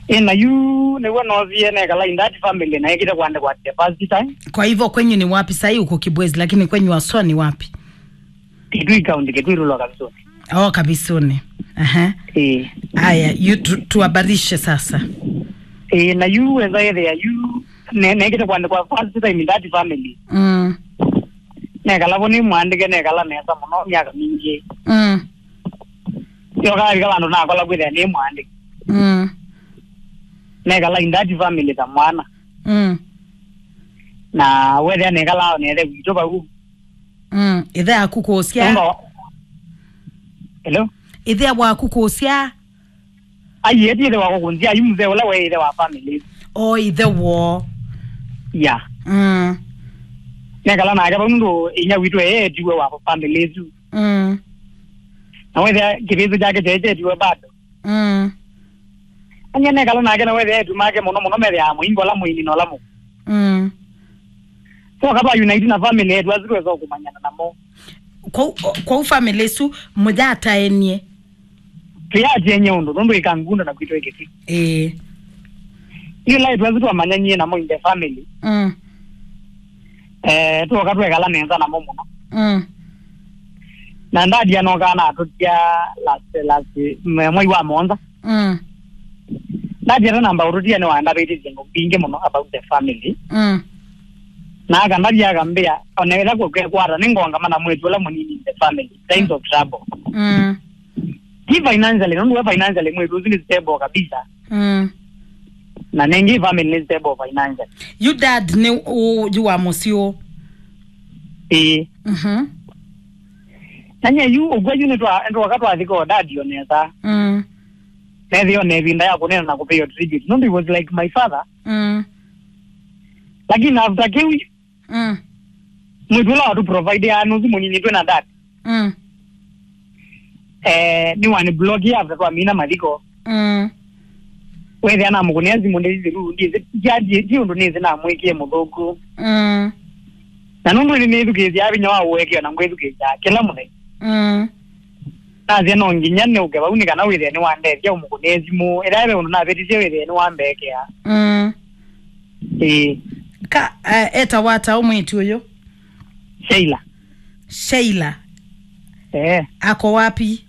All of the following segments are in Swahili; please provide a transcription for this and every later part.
ina yu niguo nothie nekala in that family na ikite kwandikwa the first time kwa hivyo kwenyu ni wapi sahii uko kibwezi lakini kwenyu waswa ni wapi kitui kaunti kitui rulo kabisa oh kabisuni Aha. eh haya yu tu, tuhabarishe sasa eh na yu weza ethia yu ne nekite kwandikwa first time in that family mm. nekala bo ni mwandike nekala nesa muno miaka mingi Mm. yokaarika bandu nakola kwithia ni mwandike Mm. nekala in that family ta mwana Mm. na wethia nekala nethe gwito bau Mm. ithe aku kucia Nunga wa- hello ithe bwaku kucia ai eti ithe wako kunzia yu mzee ula we ithe wa family o ithe wo ya mm. nekala nake bau nundu inya witu eetiwe wa family tu Mm. na wethia kibithi jake cheechetiwe bado Mm. anya nekala nake na wethia etu make muno muno methia muingo la muini no lamu Mm. so kaba unite na family yetu azirweza kumanyana namo kwa kwa family su mujataenie tuyatienye undu nundu ikangunda na kwitwa ikiti eh iyo lai twazi twamanyanyie namo in the family mm. eh tuoka twekala nenza namo muno Mm. na ndadia nokana atutia last last mwe- mwai wa monza Mm. ndadia ta namba ututia ni wanda biti zingo bingi muno about the family Mm. na aka ndadia akambia oneweza kwekwata ningonga mana mwetu ula munini in the family signs of trouble Mm. ki financially nundu we financially mwetu uzini stable kabisa Mm. na nengi family ni stable financially you dad ni u ju wa musio eh mhm nanye yu ugwa yu nitwa ntwa twathika dadio nesa mm. nethio nevinda ya kunena na kupeo tribute nundu he was like my father Mm. lakini after kiu Mm. mwitu ula watu provide anusi munini twe na dad Mm. eh ni wani blog ya after kwa mina mathiko Mm. wethi ana mukunia zimu ndi ziru ndi jadi ti undu nizi na mwikie muthuku Mm. na nundu ni nithukizie abinya wa uwekio na ngwithukicia kila muthenya Mm. nathia no nginya ni uke bau ni kana withia ni wandethia umukunia zimu ira ebe undu nabeticie withia ni wambekea Mm. eh ka uh, eta wata umwitu uyu Sheila Sheila eh ako wapi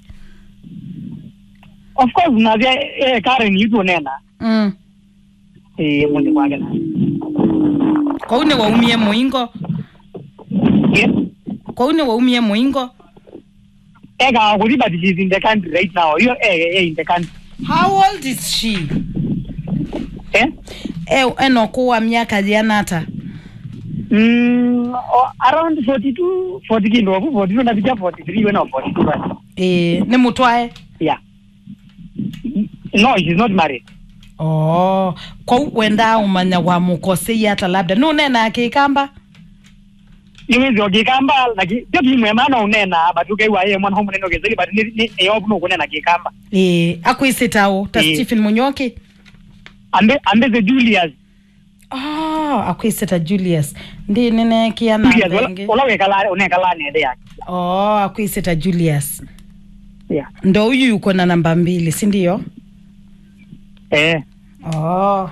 of course nathia eh Karen yutu nena mm. eh mundi kwake na kwau ni waumie muingo yeah kwau ni waumie muingo ega kuthi but she's in the country right now you eh eh in the country how old is she eh e eno kuwa miaka jianata mm oh, around 42 40 kindo 42 na bija 43 wena 42 right e, ni mutwae yeah no she's not married oh kwau wenda umanya wa mukosei hata labda nunena akikamba niwezi ogikamba laki jo kimwe mana unena but ukaiwa ye mwana homo neno gezeli but ni ni eyo no kunena kikamba e, akwisitao ta Eh. stephen munyoki ambe ambe the Julius oh, akwisita julius ndi ninekia na Julius wala- thenge wala wekala unekala nende yake oh, akwisita julius yeah ndo huyu yuko na namba mbili si ndio eh oh.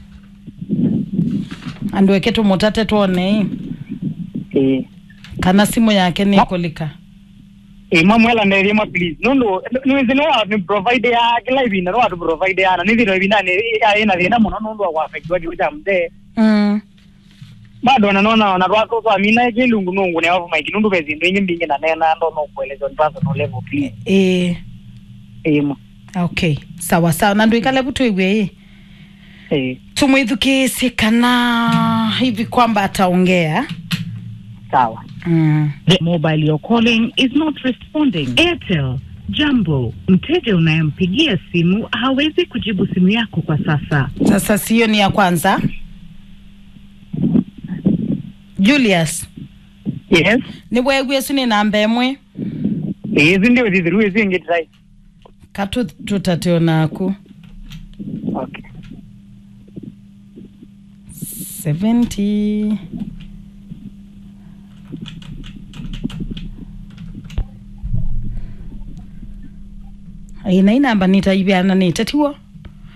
andweke tumutate tuone eh kana simu yake nikulika eh mamwela nderi ma please nundu niwezi no wa ni provide ya kila hivi no wa tu provide ya na nithi no hivi ndani ya ina thina muno nundu wa affect wa kiuja mde mm. bado nanona na rwako kwa mina kilungu nungu ne off mic nundu bezi ndingi mbingi na nena ndo no kueleza on personal level please e, eh ma okay sawa sawa na ndwikale butwigwe eh tumwithukisi kana hivi kwamba ataongea sawa mm. The mobile you're calling is not responding. Airtel, jambo. Mteja unayempigia simu hawezi kujibu simu yako kwa sasa. sasa sio ni ya kwanza julius yes ni bwegwie su ni namba emwe izi ndio thithiru izi ingi trai katu tutatio naku okay 70 ina inamba nitaivyana nitatiwo